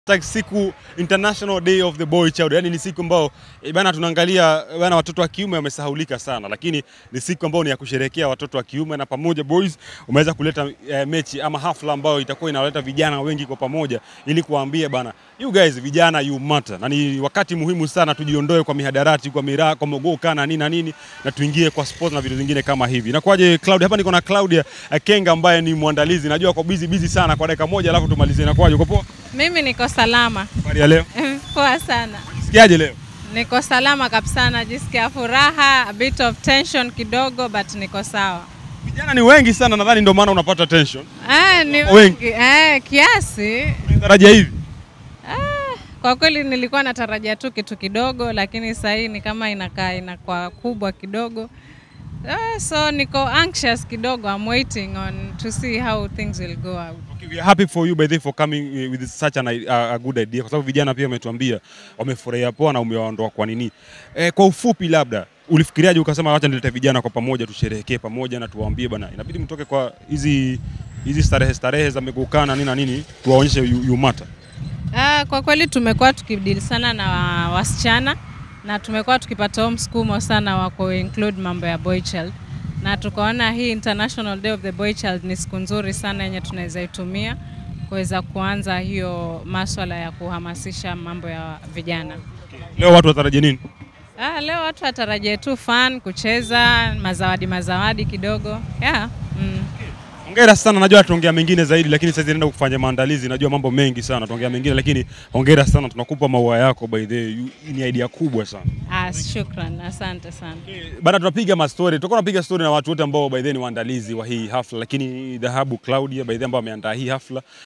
Like siku International Day of the Boy Child, yani ni siku ambao e, bana tunaangalia bana watoto wa kiume wamesahulika sana, lakini ni siku ambayo ni ya kusherehekea watoto wa kiume na pamoja boys umeweza kuleta e, mechi ama hafla ambayo itakuwa inawaleta vijana wengi kwa pamoja ili kuwaambia bana, you guys vijana you matter, na ni wakati muhimu sana tujiondoe kwa mihadarati, kwa miraa, kwa mogoka na nini na nini, na tuingie kwa sports na vitu vingine kama hivi. Inakuwaje Claudia? Hapa niko na Claudia eh, Kenga ambaye ni mwandalizi, najua kwa busy busy sana, kwa dakika moja alafu tumalizie. Inakuwaje, uko poa? Mimi niko salama. Habari ya leo, Poa sana. sikiaje leo? Niko salama kabisa, najisikia furaha, a bit of tension kidogo but niko sawa. Vijana ni wengi sana, nadhani ndio maana unapata tension. Ah, ni Wengi. wengi. Eh, kiasi. Tarajia hivi Ah, kwa kweli nilikuwa natarajia tu kitu kidogo lakini sasa hii ni kama inakaa inakuwa kubwa kidogo. Ah, so niko anxious kidogo. I'm waiting on to see how things will go out. Okay, we are happy for you by the way for coming uh, with such an, uh, a good idea, kwa sababu vijana pia wametuambia wamefurahia poa na umewaondoa kwa nini. Eh, kwa ufupi, labda ulifikiriaje ukasema wacha nilete vijana kwa pamoja tusherehekee pamoja na tuwaambie bana, inabidi mtoke kwa hizi hizi starehe starehe za migukana na nini na nini, tuwaonyeshe you, you matter. Ah, kwa kweli tumekuwa tukidili sana na wasichana na tumekuwa tukipata huo msukumo sana wa ku include mambo ya boy child, na tukaona hii International Day of the Boy Child ni siku nzuri sana yenye tunaweza itumia kuweza kuanza hiyo maswala ya kuhamasisha mambo ya vijana. Leo watu watarajia nini? Ah, leo watu watarajie tu fun, kucheza, mazawadi mazawadi kidogo. Yeah. Mm. Hongera sana, najua tuongea mengine zaidi, lakini sasa naenda kufanya maandalizi. Najua mambo mengi sana, tuongea mengine, lakini hongera sana, tunakupa maua yako by the way. You- Ni idea kubwa sana. Ah, shukran, asante sana. Bana, tunapiga mastori, tutakuwa tunapiga stori na watu wote ambao by the way ni waandalizi wa hii hafla, lakini dhahabu Claudia by the way ambao ameandaa hii hafla